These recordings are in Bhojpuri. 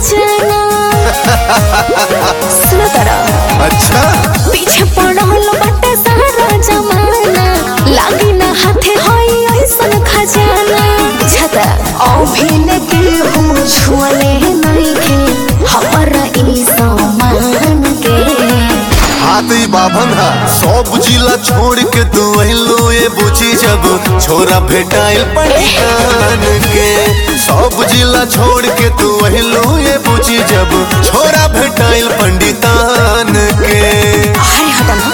खजाना सुनो तारा अच्छा पीछे पड़ल बाटे सारा जमाना लागी ना हाथे होई ऐसन खजाना बुझता अभिन के हूँ छुअले नहीं के हमारा ई सामान के हाथ ही बाभन हा सब जिला छोड़ के तू अहिलो ये बुझी जब छोरा भेटाइल पंडितान के सब जिला छोड़ के तू अहिलो ये बुझी जब छोरा भेटाइल पंडितान के अरे हटा ना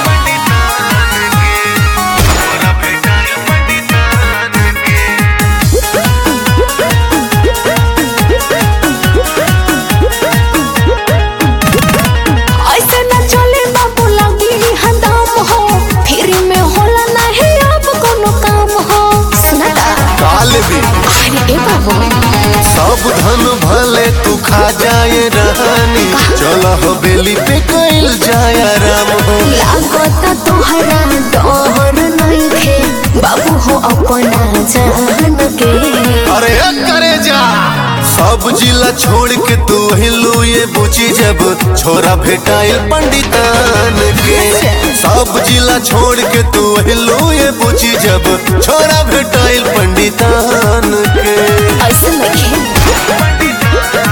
ऐसे न चले बाबू लगी हदाम हो फिर में होला नहीं अब कोनो काम हो सुनता काल भी अरे ए बाबू सब धन भले तू खा जाए रहनी चल हो बेली पे कैल जाए राम हो लागता तोहरा डर नहीं थे बाबू हो अपना जान के अरे करे जा सब जिला छोड़ के तू हिलू ये बुझी जब छोरा भेटाइल पंडितान के सब जिला छोड़ के तू हिलू ये बुझी जब छोरा भेटाइल पंडितान के ऐसे नहीं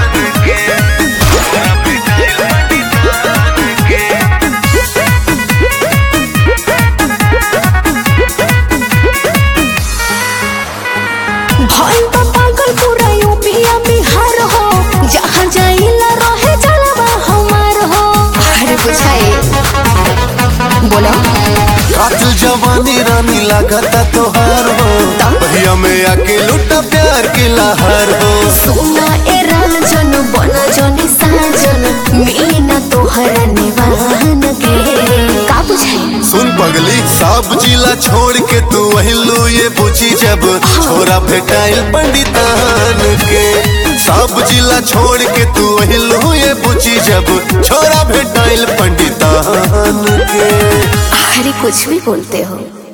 भइल बा पागल पूरा यूपीया बिहार हो जहाँ जाइला रहे जलवा हमार हो अरे बुझाए बोलो कातिल जवानी रानी लागता तोहार हो भैया में आके लुटा प्यार के लहर हो सुना ए राजन बन जनी साजन मीना तोहरा निवान के का बुझाए सुन पगली सब जिला छोड़ के तू हिलू ये बुझी जब छोरा भेटाइल पंडितान के सब जिला छोड़ के तू हिलू ये बुझी जब छोरा भेटाइल पंडितान के अरे कुछ भी बोलते हो